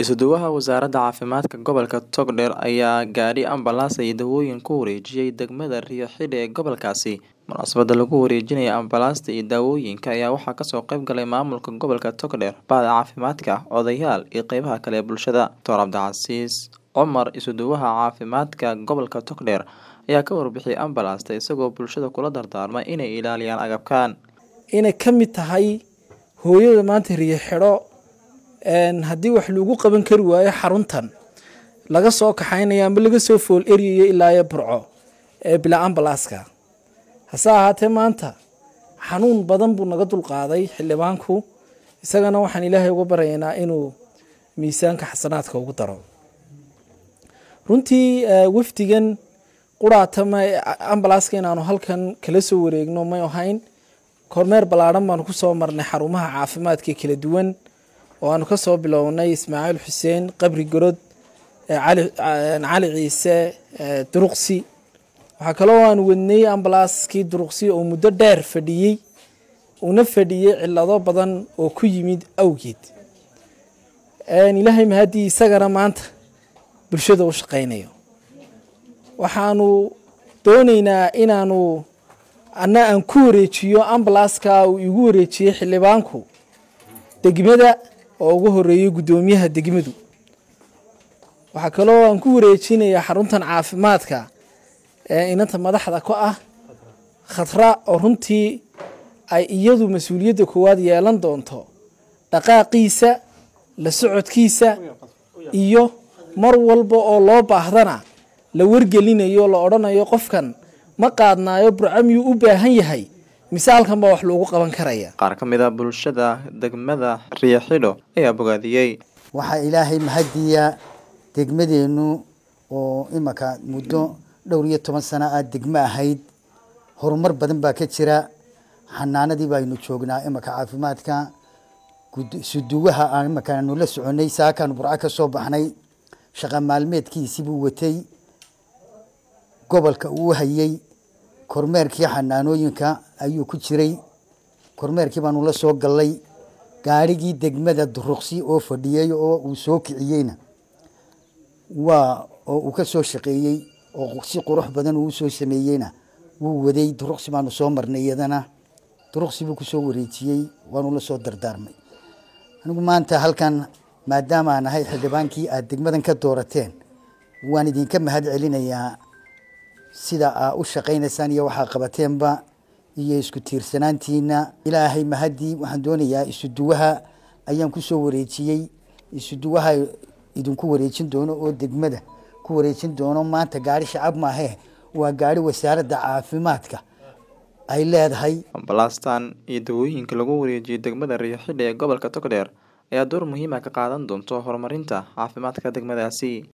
Isuduwaha Wasaaradda Caafimaadka Gobolka Togdheer ayaa gaadhi ambalaas iyo daawooyin ku wareejiyay degmada Rio Xidhe ee gobolkaasi. Munaasabadda lagu wareejinayo ambalaasta iyo daawooyinka ayaa waxaa kasoo qayb galay maamulka gobolka Togdheer, Bahda Caafimaadka, odayaal iyo qeybaha kale ee bulshada. Dr. Cabdicasiis Cumar Isuduwaha Caafimaadka Gobolka Togdheer ayaa ka warbixiyay ambalaasta isagoo bulshada kula dardaarmay inay ilaaliyaan agabkan. inay ka mid tahay hooyada maanta riyo xidho haddii wax lagu qaban kari waayo xaruntan laga soo kaxaynayo ama laga soo fool eryayo ilaa iyo burco ee bila ambalaaska hase ahaatee maanta xanuun badan buu naga dulqaaday xildhibaanku isagana waxaan ilaahay uga baryaynaa inuu miisaanka xasanaadka ugu daro runtii wafdigan quraatama ambalaaska inaanu halkan kala soo wareegno may ahayn kormeer ballaadhan baanu kusoo marnay xarumaha caafimaadka kala duwan oo aanu kasoo bilownay ismaaciil xuseen qabri gorod cali ciise duruqsi waxaa kaloo aanu wadnay ambalaaskii duruqsi oo muddo dheer fadhiyey una fadhiyey cilado badan oo ku yimid awgeed ilaahay mahadii isagana maanta bulshada u shaqaynayo waxaanu dooneynaa inaanu anna aan ku wareejiyo ambalaaska uu igu wareejiyey xildhibaanku degmada oo ugu horeeyey guddoomiyaha degmadu waxaa kaloo aan ku wareejinayaa xaruntan caafimaadka ee inanta madaxda ku ah khatra oo runtii ay iyadu mas-uuliyadda koowaad yeelan doonto dhaqaaqiisa la socodkiisa iyo mar walba oo loo baahdana la wargelinayo la odhanayo qofkan ma qaadnaayo burco miyuu u baahan yahay mise halkan baa wax loogu qaban karaya Qaar ka mid ah bulshada degmada Rio Xidho ayaa bogaadiyey. waxaa ilaahay mahadiya degmadeennu oo imaka muddo dhowr iyo toban sano ah degmo ahayd horumar badan baa ka jira xanaanadii baynu joognaa imaka caafimaadka gud- suduwaha aan imakaanu la soconay saakaanu burco ka soo baxnay shaqa maalmeedkiisii buu watay gobolka uu hayay kormeerkii xanaanooyinka ayuu ku jiray kormeerkii baanu la soo gallay gaarigii degmada duruqsi oo fadhiyey oo uu soo kiciyeyna waa oo uu ka soo shaqeeyey oo si qurux badan uu soo sameeyeyna wuu waday duruqsi baanu soo marnay iyadana duruqsi buu kusoo wareejiyey waanu la soo dardaarmay anigu maanta halkan maadaama aan ahay xildhibaankii aad degmadan ka doorateen waan idinka mahad celinayaa sida aa u shaqaynaysaan iyo waxaa qabateenba iyo isku tiirsanaantiina ilaahay mahadii waxaan doonayaa isuduwaha ayaan kusoo wareejiyey isuduwaha idinku wareejin doono oo degmada ku wareejin doono maanta gaari shacab maahe waa gaari wasaaradda caafimaadka ay leedahay Ambalaastan iyo daawooyinka lagu wareejiyay degmada Rio Xidhe ee gobolka Togdheer ayaa door muhiim ah ka qaadan doonta horumarinta caafimaadka degmadaasi.